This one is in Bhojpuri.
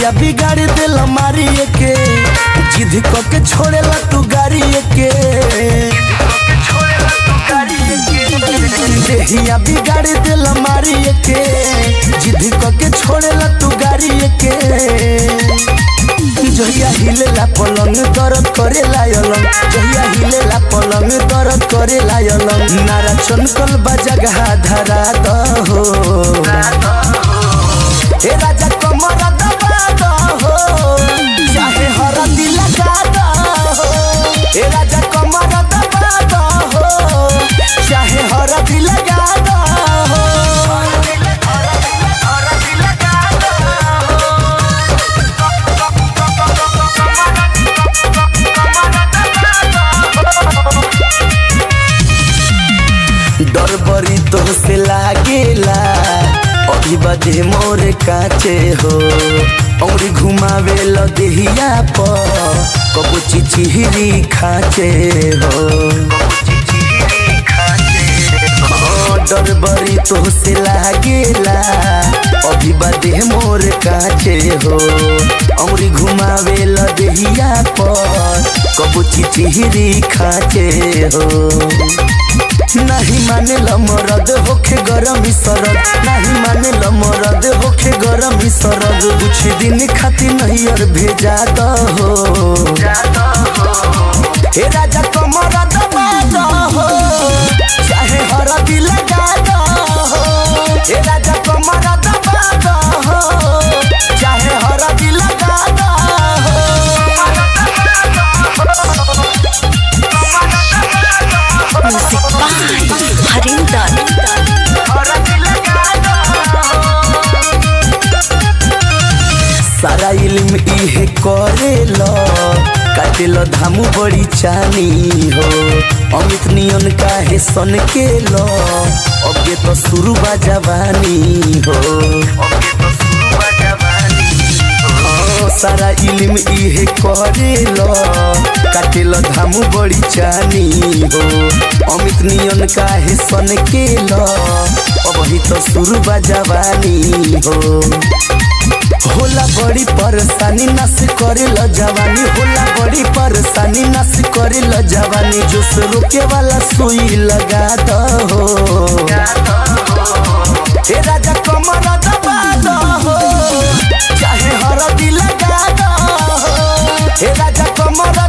देहिया बिगाड़ दिल मारी के जिद क के छोड़ेला तू गाड़ी के देहिया बिगाड़ दिल मारी के जिद क के छोड़ेला तू गाड़ी के जहिया हिलेला पलंग दर्द करे लायलंग जहिया हिलेला पलंग दर्द करे लायलंग नारा चनकल बा जगह धरा दहो हे राजा कमर दबा दहो चाहे हरदी लगा दहो हे राजा कमर दबा दहो चाहे हरदी लगा दहो डर बड़ी तो से लागेला अभी बदे मोर काचे हो औरी घुमावे ल देहिया पर कबू चिचिहरी खाचे हो हाँ, डर बड़ी तो से लागेला अभी बदे मोर काचे हो औरी घुमावे ल देहिया पर कबू चिचिहरी खाचे हो नहीं माने ल मरद होखे गरम सरद नहीं माने ल मरद होखे गरम सरद कुछ दिन खातिर नहीं और भेजा दहो हे राजा कमर दबा दहो चाहे हरदी लगा दहो हे राजा कमर दबा दहो चाहे हरदी लगा दहो म्यूजिक बाय हरिंदर सारा इल्म इहे करेल काटेल धामु बड़ी चानी हो अमित नियन काहे सन के लो अबे तो शुरू बा जवानी हो हाँ, सारा इल्म इहे करेल काटेल धामु बड़ी चानी हो अमित नियन काहे सन के लो अबही तो शुरू बा जवानी हो होला बड़ी परेशानी नस करे ल जवानी होला बड़ी परेशानी नस करे ल जवानी जोश रोके वाला सुई लगा दहो हे राजा कमर दबा दहो चाहे हरदी लगा दहो हे राजा कमर